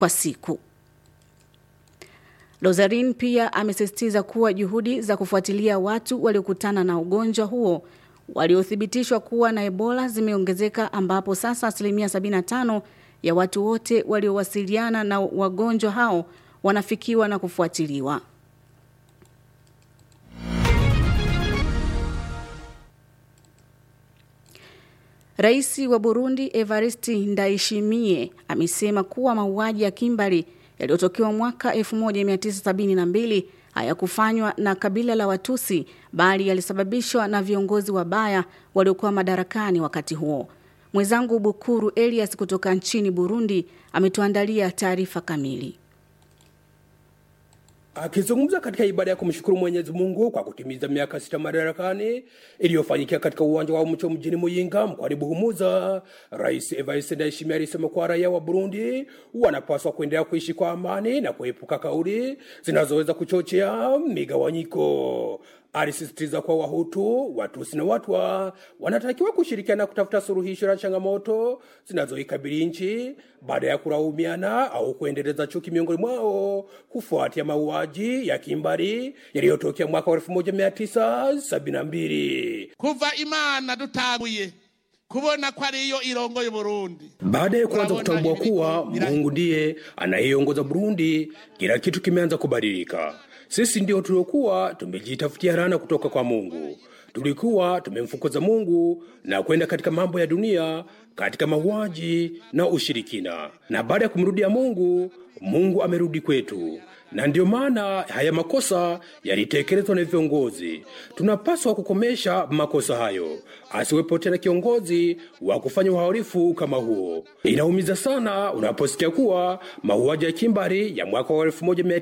kwa siku. Lozarin pia amesisitiza kuwa juhudi za kufuatilia watu waliokutana na ugonjwa huo waliothibitishwa kuwa na Ebola zimeongezeka ambapo sasa asilimia 75 ya watu wote waliowasiliana na wagonjwa hao wanafikiwa na kufuatiliwa. Rais wa Burundi Evariste Ndayishimiye amesema kuwa mauaji ya kimbari yaliyotokewa mwaka 1972 hayakufanywa na kabila la Watusi bali yalisababishwa na viongozi wabaya waliokuwa madarakani wakati huo. Mwenzangu Bukuru Elias kutoka nchini Burundi ametuandalia taarifa kamili. Akizungumza katika ibada ya kumshukuru Mwenyezi Mungu kwa kutimiza miaka sita madarakani iliyofanyikia katika uwanja wa Mcho mjini Muyinga mkoani Buhumuza, Rais Evariste Ndayishimiye alisema kuwa raia wa Burundi wanapaswa kuendelea kuishi kwa amani na kuepuka kauli zinazoweza kuchochea migawanyiko. Alisisitiza kuwa Wahutu, Watusi na Watwa wanatakiwa kushirikiana kutafuta suluhisho la changamoto zinazoikabili nchi baada ya kulaumiana au kuendeleza chuki miongoni mwao kufuatia mauaji ya kimbari yaliyotokea mwaka wa 1972 kuva imana dutanguye kubona ko ariyo irongoye Burundi. Baada ya kuanza kutambua kuwa Mungu ndiye anayeongoza Burundi, kila kitu kimeanza kubadilika. Sisi ndio tuliokuwa tumejitafutia rana kutoka kwa Mungu. Tulikuwa tumemfukuza Mungu na kwenda katika mambo ya dunia, katika mauaji na ushirikina. Na baada ya kumrudia Mungu, Mungu amerudi kwetu na ndiyo maana haya makosa yalitekelezwa na viongozi. Tunapaswa kukomesha makosa hayo, asiwepo tena kiongozi wa kufanya uhalifu kama huo. Inaumiza sana unaposikia kuwa mauaji ya kimbari ya mwaka wa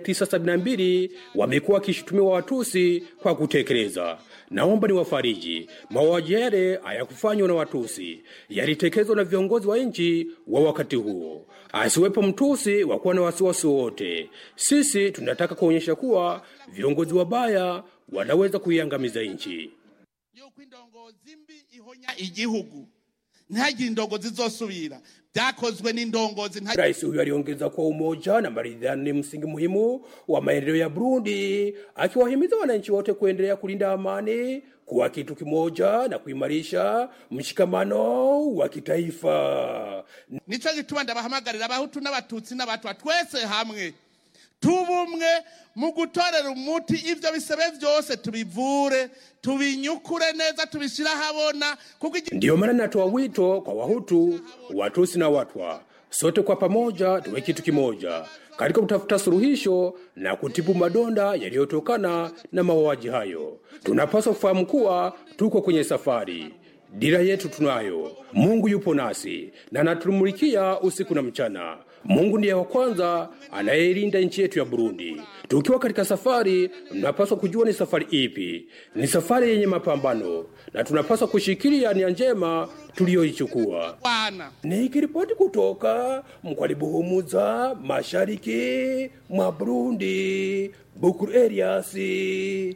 1972 wamekuwa wakishutumiwa Watusi kwa kutekeleza. Naomba ni wafariji, mauaji yale hayakufanywa na Watusi, yalitekelezwa na viongozi wa nchi wa wakati huo. Asiwepo Mtusi wa kuwa na wasiwasi wowote. Sisi tunataka kuonyesha kuwa viongozi wabaya wanaweza kuiangamiza nchi. yuko indongozi mbi ihonya igihugu ntihagire indongozi zizosubira byakozwe n'indongozi nta Rais huyo aliongeza kuwa umoja na maridhiano ni msingi muhimu wa maendeleo ya Burundi, akiwahimiza wananchi wote kuendelea kulinda amani, kuwa kitu kimoja na kuimarisha mshikamano wa kitaifa. nico gituma ndabahamagarira abahutu n'abatutsi n'abatwa twese hamwe tubumwe mu gutorera umuti ivyo bisebe vyose tubivure tubinyukure neza tubishira habona kuko igi- Ndiyo maana natoa wito kwa Wahutu, Watusi na Watwa, sote kwa pamoja tuwe kitu kimoja katika kutafuta suluhisho na kutibu madonda yaliyotokana na mauaji hayo. Tunapaswa kufahamu kuwa tuko kwenye safari. Dira yetu tunayo. Mungu yupo nasi na anatumulikia usiku na mchana. Mungu ndiye wa kwanza anayeilinda nchi yetu ya Burundi. Tukiwa katika safari, tunapaswa kujua ni safari ipi. Ni safari yenye mapambano, na tunapaswa kushikilia nia njema tuliyoichukua. bwana Nikiripoti kutoka mkwani Buhumuza, mashariki mwa Burundi, Bukuru Eliasi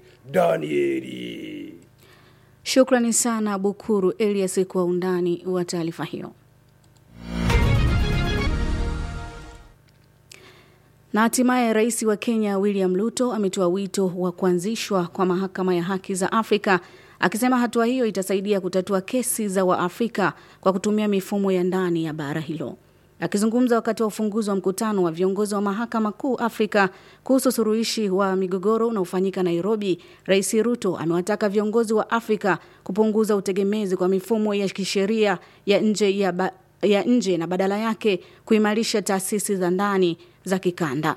Danieli. Shukrani sana Bukuru Elias kwa undani wa taarifa hiyo. Na hatimaye rais wa Kenya William Ruto ametoa wito wa kuanzishwa kwa mahakama ya haki za Afrika akisema hatua hiyo itasaidia kutatua kesi za Waafrika kwa kutumia mifumo ya ndani ya bara hilo. Akizungumza wakati wa ufunguzi wa mkutano wa viongozi wa mahakama kuu Afrika kuhusu suruhishi wa migogoro unaofanyika Nairobi, Rais Ruto amewataka viongozi wa Afrika kupunguza utegemezi kwa mifumo ya kisheria ya nje ya, ba, ya nje na badala yake kuimarisha taasisi za ndani za kikanda.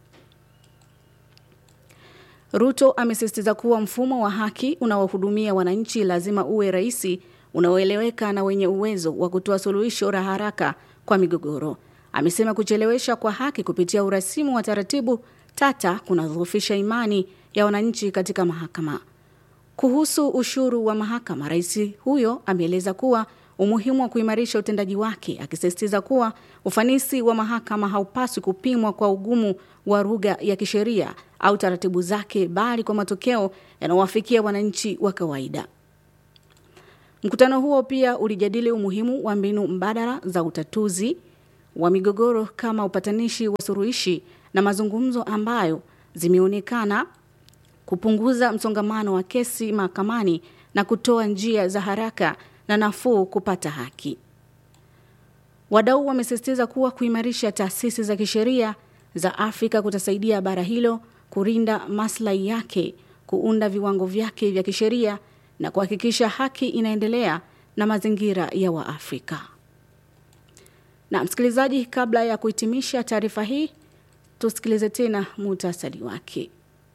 Ruto amesisitiza kuwa mfumo wa haki unaohudumia wananchi lazima uwe rahisi, unaoeleweka na wenye uwezo wa kutoa suluhisho la haraka kwa migogoro. Amesema kuchelewesha kwa haki kupitia urasimu wa taratibu tata kunadhoofisha imani ya wananchi katika mahakama. Kuhusu ushuru wa mahakama, rais huyo ameeleza kuwa umuhimu wa kuimarisha utendaji wake, akisisitiza kuwa ufanisi wa mahakama haupaswi kupimwa kwa ugumu wa lugha ya kisheria au taratibu zake, bali kwa matokeo yanayowafikia wananchi wa kawaida. Mkutano huo pia ulijadili umuhimu wa mbinu mbadala za utatuzi wa migogoro kama upatanishi wa suruhishi na mazungumzo ambayo zimeonekana kupunguza msongamano wa kesi mahakamani na kutoa njia za haraka na nafuu kupata haki. Wadau wamesisitiza kuwa kuimarisha taasisi za kisheria za Afrika kutasaidia bara hilo kurinda maslahi yake, kuunda viwango vyake vya kisheria na kuhakikisha haki inaendelea na mazingira ya Waafrika. Na msikilizaji, kabla ya kuhitimisha taarifa hii, tusikilize tena muhtasari wake.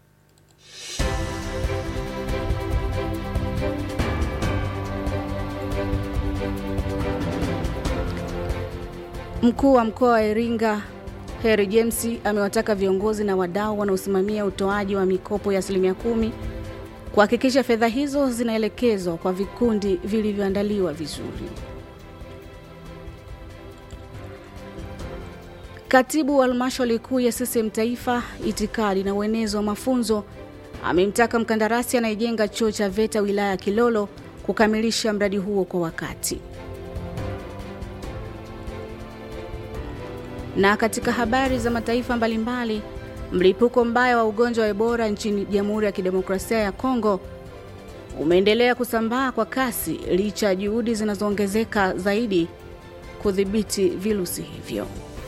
Mkuu wa mkoa wa Iringa Heri James amewataka viongozi na wadau wanaosimamia utoaji wa mikopo ya asilimia kumi kuhakikisha fedha hizo zinaelekezwa kwa vikundi vilivyoandaliwa vizuri. Katibu wa halmashauri kuu ya CCM Taifa, itikadi na uenezi wa mafunzo, amemtaka mkandarasi anayejenga chuo cha VETA wilaya ya Kilolo kukamilisha mradi huo kwa wakati. Na katika habari za mataifa mbalimbali, mlipuko mbaya wa ugonjwa wa Ebola nchini Jamhuri ya Kidemokrasia ya Kongo umeendelea kusambaa kwa kasi licha ya juhudi zinazoongezeka zaidi kudhibiti virusi hivyo.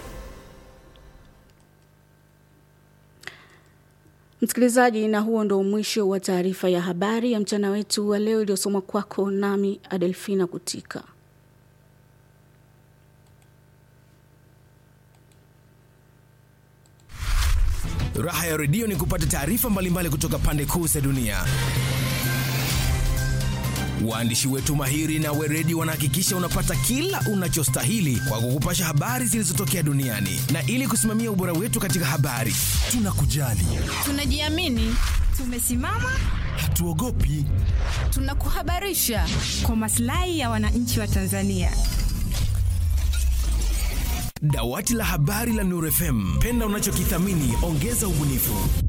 Msikilizaji, na huo ndo mwisho wa taarifa ya habari ya mchana wetu wa leo iliyosomwa kwako nami Adelfina Kutika. Raha ya redio ni kupata taarifa mbalimbali kutoka pande kuu za dunia. Waandishi wetu mahiri na weredi wanahakikisha unapata kila unachostahili kwa kukupasha habari zilizotokea duniani, na ili kusimamia ubora wetu katika habari, tunakujali, tunajiamini, tumesimama, hatuogopi, tunakuhabarisha kwa maslahi ya wananchi wa Tanzania. Dawati la habari la Nuru FM, penda unachokithamini, ongeza ubunifu.